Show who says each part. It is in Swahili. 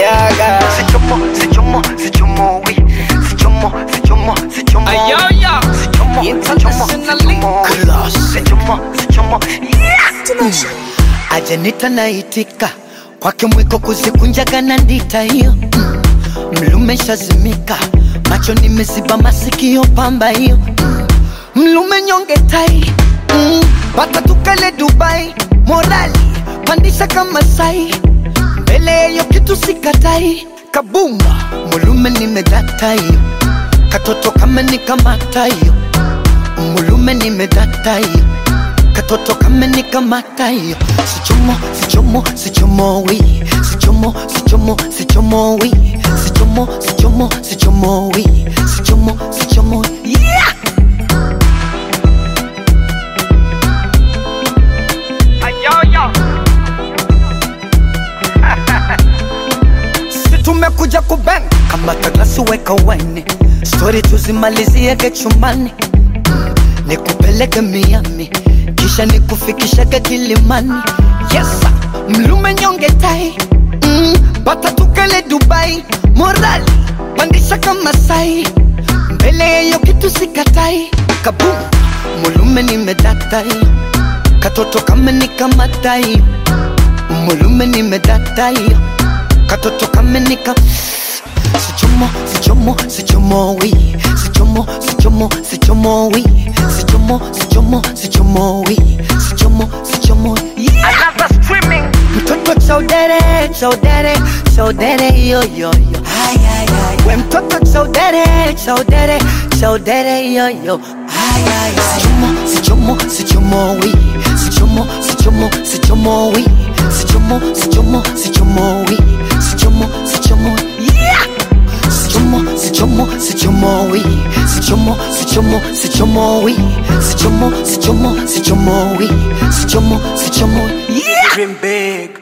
Speaker 1: yaga
Speaker 2: Sichomo, sichomo, sichomo, oui. Sichomo, sichomo, sichomo.
Speaker 1: Ayoyo.
Speaker 2: Sichomo,
Speaker 1: Internationally
Speaker 2: sichomo, sichomo,
Speaker 1: class.
Speaker 2: Sichomo, sichomo, yeah.
Speaker 3: ajanita naitika kwake mwiko kuzikunjaga na ndita hiyo mm. mlume shazimika macho nimeziba masikio pamba hiyo mm. mlume nyonge tai mm. pata tukale dubai morali pandisha kama sai mbele yeyo kitu sikatai kabumba mulume nimedata hiyo katoto kama nikamata hiyo mulume nimedata hiyo katoto kama nikamata hiyo sichomo sichomo sichomo wi sichomo sichomo sichomo wi sichomo sichomo sichomo wi sichomo sichomo yeah
Speaker 2: Ayoyo.
Speaker 3: si tumekuja kuben kama taglasi weka wene stori tuzimaliziege chumbani Mm, nikupeleke miami kisha nikufikishage kilimani yesa mlume nyonge tai mm, bata tukale dubai morali pandisha kama sai mbele yeyo kitu sikatai kabum mulume nimedatai katoto kama nikamatai mulume nimedatai katoto kama nika sichomo sichomo sichomo wi sichomo sichomo sichomo wi sichomo sichomo sichomo wi sichomo sichomo yeah
Speaker 2: Another streaming.
Speaker 3: mtoto chaudere chaudere chaudere yo yo yo ay ay ay we mtoto chaudere chaudere chaudere yo yo ay ay ay sichomo sichomo sichomo wi sichomo sichomo sichomo wi sichomo sichomo sichomo wi sichomo sichomo yeah sichomo sichomo sichomo wi sichomo sichomo sichomo wi sichomo sichomo sichomo wi sichomo sichomo yeah
Speaker 2: Dream big.